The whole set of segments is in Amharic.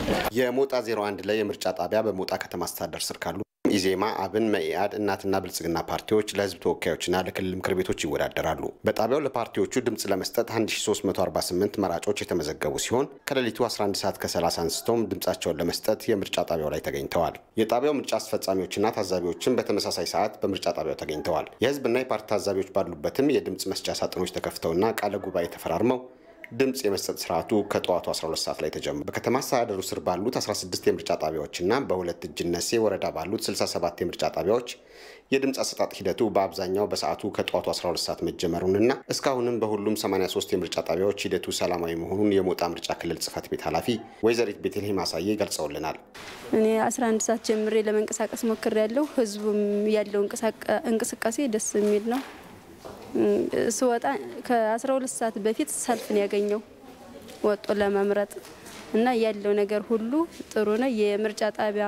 የሞጣ 01 ላይ የምርጫ ጣቢያ በሞጣ ከተማ አስተዳደር ስር ካሉ ኢዜማ፣ አብን፣ መኢአድ፣ እናትና ብልጽግና ፓርቲዎች ለህዝብ ተወካዮችና ለክልል ምክር ቤቶች ይወዳደራሉ። በጣቢያው ለፓርቲዎቹ ድምፅ ለመስጠት 1348 መራጮች የተመዘገቡ ሲሆን ከሌሊቱ 11 ሰዓት ከ30 አንስቶም ድምፃቸውን ለመስጠት የምርጫ ጣቢያው ላይ ተገኝተዋል። የጣቢያው ምርጫ አስፈጻሚዎችና ታዛቢዎችም በተመሳሳይ ሰዓት በምርጫ ጣቢያው ተገኝተዋል። የህዝብና የፓርቲ ታዛቢዎች ባሉበትም የድምፅ መስጫ ሳጥኖች ተከፍተውና ቃለ ጉባኤ ተፈራርመው ድምፅ የመስጠት ስርዓቱ ከጠዋቱ 12 ሰዓት ላይ ተጀምሮ በከተማ አስተዳደሩ ስር ባሉት 16 የምርጫ ጣቢያዎችና በሁለት እጅነሴ ወረዳ ባሉት 67 የምርጫ ጣቢያዎች የድምፅ አሰጣጥ ሂደቱ በአብዛኛው በሰዓቱ ከጠዋቱ 12 ሰዓት መጀመሩንና እስካሁንም በሁሉም 83 የምርጫ ጣቢያዎች ሂደቱ ሰላማዊ መሆኑን የሞጣ ምርጫ ክልል ጽህፈት ቤት ኃላፊ ወይዘሪት ቤተልሔም አሳዬ ገልጸውልናል። እኔ 11 ሰዓት ጀምሬ ለመንቀሳቀስ ሞክሬያለሁ። ህዝቡም ያለው እንቅስቃሴ ደስ የሚል ነው። ስወጣ ከ12 ሰዓት በፊት ሰልፍን ያገኘው ወጦ ለመምረጥ እና ያለው ነገር ሁሉ ጥሩ ነው። የምርጫ ጣቢያ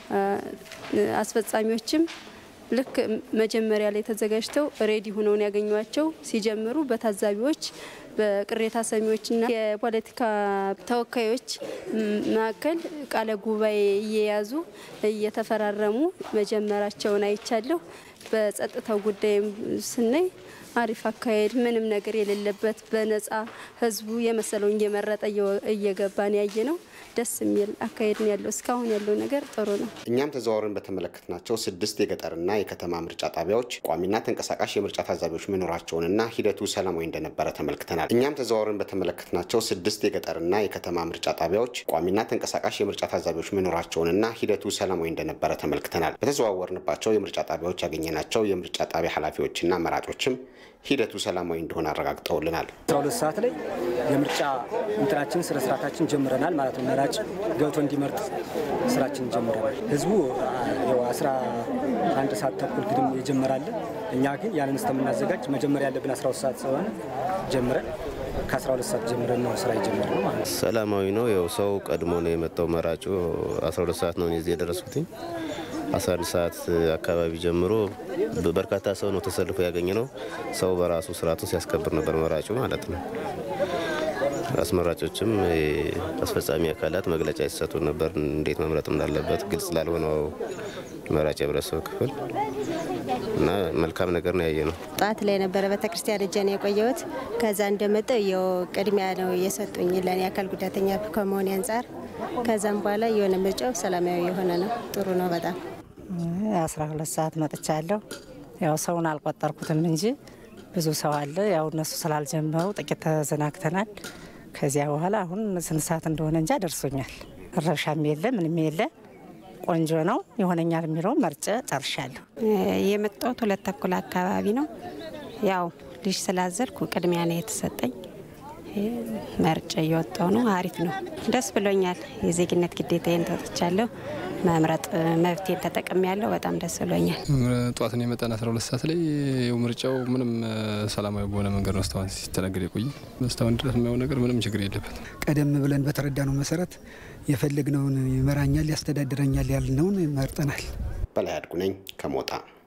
አስፈጻሚዎችም ልክ መጀመሪያ ላይ ተዘጋጅተው ሬዲ ሆነው ያገኟቸው ሲጀምሩ በታዛቢዎች በቅሬታ ሰሚዎችና የፖለቲካ ተወካዮች መካከል ቃለ ጉባኤ እየያዙ እየተፈራረሙ መጀመራቸውን አይቻለሁ። በጸጥታው ጉዳይም ስናይ አሪፍ አካሄድ ምንም ነገር የሌለበት በነጻ ህዝቡ የመሰለውን እየመረጠ እየገባን ያየ ነው። ደስ የሚል አካሄድ ነው ያለው። እስካሁን ያለው ነገር ጥሩ ነው። እኛም ተዘዋውረን በተመለከትናቸው ስድስት የገጠርና የከተማ ምርጫ ጣቢያዎች ቋሚና ተንቀሳቃሽ የምርጫ ታዛቢዎች መኖራቸውንና ሂደቱ ሰላማዊ እንደነበረ ተመልክተናል። እኛም ተዘዋውረን በተመለከትናቸው ስድስት የገጠርና የከተማ ምርጫ ጣቢያዎች ቋሚና ተንቀሳቃሽ የምርጫ ታዛቢዎች መኖራቸውንና ሂደቱ ሰላማዊ እንደነበረ ተመልክተናል። በተዘዋወርንባቸው የምርጫ ጣቢያዎች ያገኘናቸው የምርጫ ጣቢያ ኃላፊዎችና መራጮችም ሂደቱ ሰላማዊ እንደሆነ አረጋግጠውልናል። 12 ሰዓት ላይ የምርጫ እንትናችን ስነ ስርዓታችን ጀምረናል ማለት ነው። መራጭ ገብቶ እንዲመርጥ ስራችን ጀምረናል። ህዝቡ ያው 11 ሰዓት ተኩል ግድም ይጀምራል። እኛ ግን ያንን እስከምናዘጋጅ መጀመሪያ ያለብን 12 ሰዓት ስለሆነ ጀምረን ከ12 ሰዓት ጀምረን ነው ስራ የጀመርነው ማለት ነው። ሰላማዊ ነው። ያው ሰው ቀድሞ ነው የመጣው። መራጩ 12 ሰዓት ነው እዚህ የደረስኩትኝ 11 ሰዓት አካባቢ ጀምሮ በርካታ ሰው ነው ተሰልፎ ያገኘ ነው። ሰው በራሱ ስርዓቱን ሲያስከብር ነበር መራጩ ማለት ነው። አስመራጮችም አስፈጻሚ አካላት መግለጫ ይሰጡ ነበር፣ እንዴት መምረጥ እንዳለበት ግልጽ ላልሆነው መራጭ የህብረተሰብ ክፍል እና መልካም ነገር ነው ያየ ነው። ጠዋት ላይ ነበረ ቤተክርስቲያን እጄ ነው የቆየሁት። ከዛ እንደመጣሁ የው ቅድሚያ ነው የሰጡኝ ለእኔ አካል ጉዳተኛ ከመሆኔ አንጻር። ከዛም በኋላ የሆነ ምርጫው ሰላማዊ የሆነ ነው። ጥሩ ነው በጣም አስራ ሁለት ሰዓት መጥቻለሁ። ያው ሰውን አልቆጠርኩትም እንጂ ብዙ ሰው አለ። ያው እነሱ ስላልጀመሩ ጥቂት ተዘናግተናል። ከዚያ በኋላ አሁን ስንት ሰዓት እንደሆነ እንጃ ደርሶኛል። ረብሻም የለ ምንም የለ ቆንጆ ነው። ይሆነኛል የሚለው መርጬ ጨርሻለሁ። የመጣሁት ሁለት ተኩል አካባቢ ነው። ያው ልጅ ስላዘልኩ ቅድሚያ ነው የተሰጠኝ። መርጬ እየወጣሁ ነው። አሪፍ ነው። ደስ ብሎኛል። የዜግነት ግዴታዬን ተወጥቻለሁ። መምረጥ መብቴን ተጠቅሜ ያለው በጣም ደስ ብሎኛል። ጠዋት ነው የመጣን 12 ሰዓት ላይ ምርጫው ምንም ሰላማዊ በሆነ መንገድ ነው እስካሁን ሲተናገድ የቆየ እስካሁን ድረስ የሚያው ነገር ምንም ችግር የለበትም። ቀደም ብለን በተረዳነው መሰረት የፈለግነውን ይመራኛል፣ ያስተዳድረኛል ያልነውን መርጠናል። በላይ አድጉ ነኝ ከሞጣ